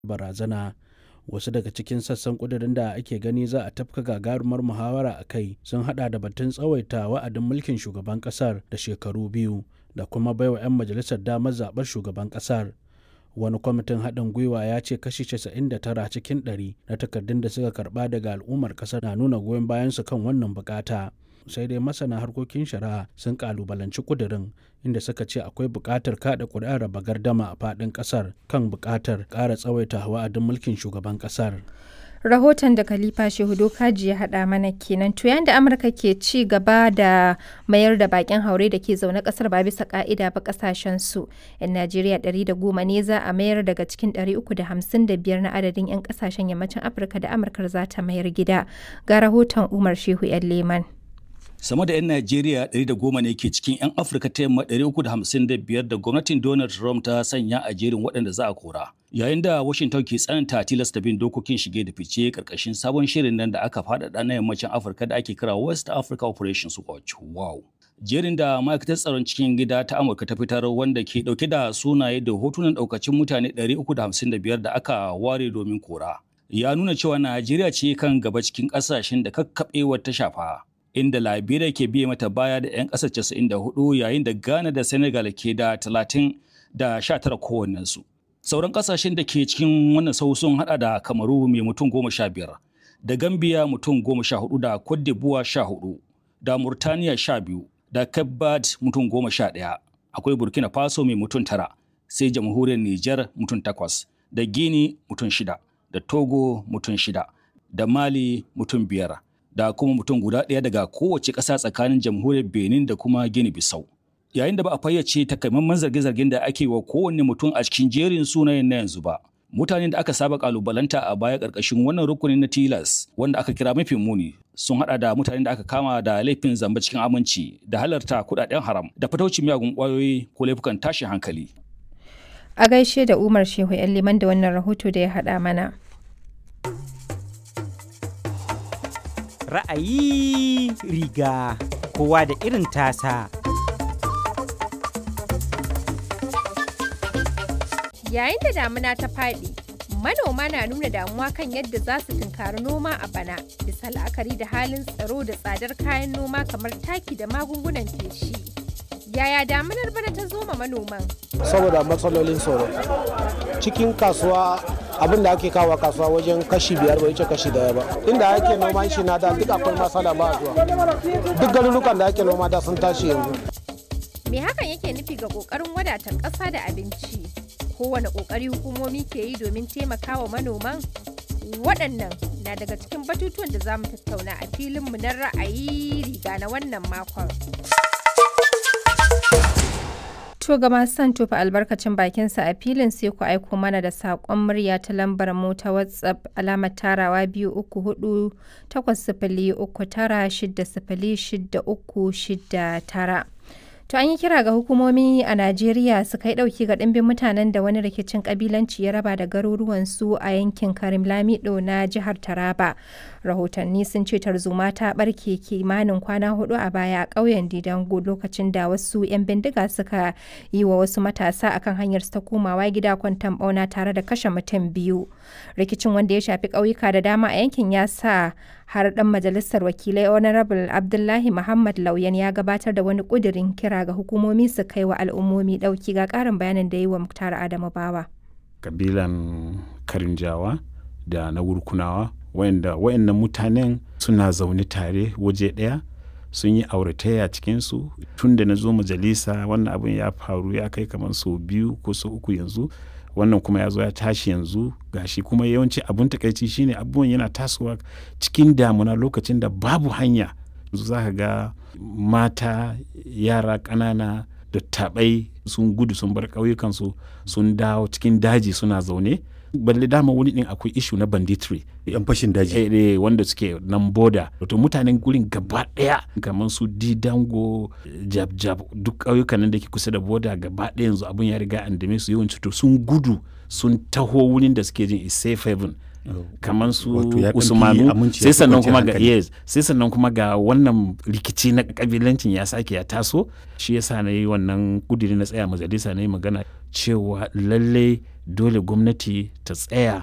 barazana wasu daga cikin sassan kudirin da ake gani za a tafka gagarumar muhawara a kai sun hada da batun tsawaita wa'adin mulkin shugaban kasar da shekaru biyu da kuma baiwa 'yan majalisar damar zaɓar shugaban kasar wani kwamitin haɗin gwiwa ya ce kashi 99 cikin 100 na takardun da suka karɓa daga al'ummar ƙasar na nuna goyon bayansu kan wannan bukata sai dai masana harkokin shari'a sun kalubalanci kudirin inda suka ce akwai buƙatar kaɗa ƙuri'ar raba gardama a faɗin ƙasar kan buƙatar ƙara tsawaita wa'adin mulkin shugaban ƙasar. rahoton da khalifa shehudo kaji ya haɗa mana kenan to da amurka ke ci gaba da mayar da bakin haure da ke zaune kasar ba bisa ka'ida ba kasashen su yan najeriya 110 ne za a mayar daga cikin 355 na adadin yan kasashen yammacin afirka da amurkar za ta mayar gida ga rahoton umar shehu yan leman sama da 'yan Najeriya 110 ne ke cikin 'yan Afirka ta yamma 355 da gwamnatin Donald Trump ta sanya a jerin waɗanda za a kora. Yayin da Washington ke tsananta tilasta bin dokokin shige da fice karkashin sabon shirin nan da aka faɗaɗa na yammacin Afirka da ake kira West Africa Operations Watch. Wow! Jerin da ma'aikatar tsaron cikin gida ta Amurka ta fitar wanda ke ɗauke da sunaye da hotunan ɗaukacin mutane 355 da aka ware domin kora. Ya nuna cewa Najeriya ce kan gaba cikin ƙasashen da kakkaɓewar ta shafa. inda Liberia ke biye mata baya da 'yan ƙasar 94 yayin da Ghana da Senegal ke da 30 da 19 kowannensu. Sauran ƙasashen da ke cikin wannan sau sun hada da Kamaru mai mutum goma sha biyar, da Gambia mutum goma sha hudu da Cote d'Ivoire sha hudu, da Murtaniya sha biyu, da Cape Verde mutum goma sha ɗaya. Akwai Burkina Faso mai mutum tara, sai jamhuriyar Nijar mutum takwas, da Guinea mutum shida, da Togo mutum shida, da Mali mutum biyar. da kuma mutum guda ɗaya daga kowace ƙasa tsakanin jamhuriyar benin da kuma gini bisau yayin da ba a fayyace takamaiman zarge-zargen da ake wa kowanne mutum a cikin jerin sunayen na yanzu ba mutanen da aka saba kalubalanta a baya ƙarƙashin wannan rukunin na tilas wanda aka kira mafi muni sun hada da mutanen da aka kama da laifin zamba cikin aminci da halarta kuɗaɗen haram da fataucin miyagun ƙwayoyi ko laifukan tashin hankali a gaishe da umar shehu yan liman da wannan rahoto da ya haɗa mana ra'ayi riga kowa da irin tasa. Yayin da damuna ta faɗi, manoma na nuna damuwa kan yadda za su tunkari noma a bana, bisa la'akari da halin tsaro da tsadar kayan noma kamar taki da magungunan feshi. Yaya damunar bana ta zo ma manoman? Saboda matsalolin tsaro. Cikin kasuwa abin da ake kawo kasuwa wajen kashi biyar bai wuce kashi daya ba inda ake noman shi na da duk akwai masala ba zuwa duk garurukan da ake noma da sun tashi yanzu me hakan yake nufi ga kokarin wadatar ƙasa da abinci kowane kokari hukumomi ke yi domin taimakawa manoman waɗannan na daga cikin batutuwan da za mu tattauna a filinmu na ra'ayi riga na wannan makon To ga masu son tofa albarkacin bakinsa a filin sai ku aiko mana da saƙon murya ta lambar mu ta WhatsApp alamar tarawa biyu uku hudu takwas sifili uku tara shida sifili shida uku shida tara. To an yi kira ga hukumomi a Najeriya su kai ɗauki ga ɗimbin mutanen da wani rikicin ƙabilanci ya raba da garuruwansu a yankin Karim Lamido na jihar Taraba. Rahotanni sun ce tarzoma ta ɓarke kimanin kwana hudu a baya a ƙauyen Didango lokacin da wasu 'yan bindiga suka yi wa wasu matasa akan hanyar ta komawa gida kwantan ɓauna tare da kashe mutum biyu. Rikicin wanda ya shafi ƙauyuka da dama a yankin ya sa har ɗan majalisar wakilai honorable abdullahi muhammad lauyan ya gabatar da wani ƙudirin kira ga hukumomi su kai wa al'ummomi ɗauki ga ƙarin bayanin da yi wa muktar adamu bawa kabilan karinjawa da na wurkunawa wayanda wayannan mutanen suna zaune tare waje ɗaya sun yi auratayya cikinsu tun da na zo majalisa wannan abin ya faru ya kai kamar sau biyu ko sau uku yanzu wannan kuma ya zo ya tashi yanzu gashi kuma yawanci abun takaici shine abubuwan yana tasowa cikin damuna lokacin da babu hanya yanzu za ka ga mata yara ƙanana da taɓai sun gudu sun bar ƙauyukansu sun dawo cikin daji suna zaune balle dama wani din akwai ishu na banditry yan fashin daji eh, eh, wanda suke nan boda wato mutanen gurin gaba daya kamar su didango jab jab duk ƙauyukan nan da ke kusa da boda gaba daya yanzu abun ya riga an dame su yawanci to sun gudu sun taho wurin da suke jin is safe haven kamar su usmanu sai sannan kuma ga yes sai sannan kuma ga wannan rikici na kabilancin ya sake ya taso shi yasa na yi wannan kudiri na tsaya majalisa na yi magana cewa lallai dole gwamnati ta tsaya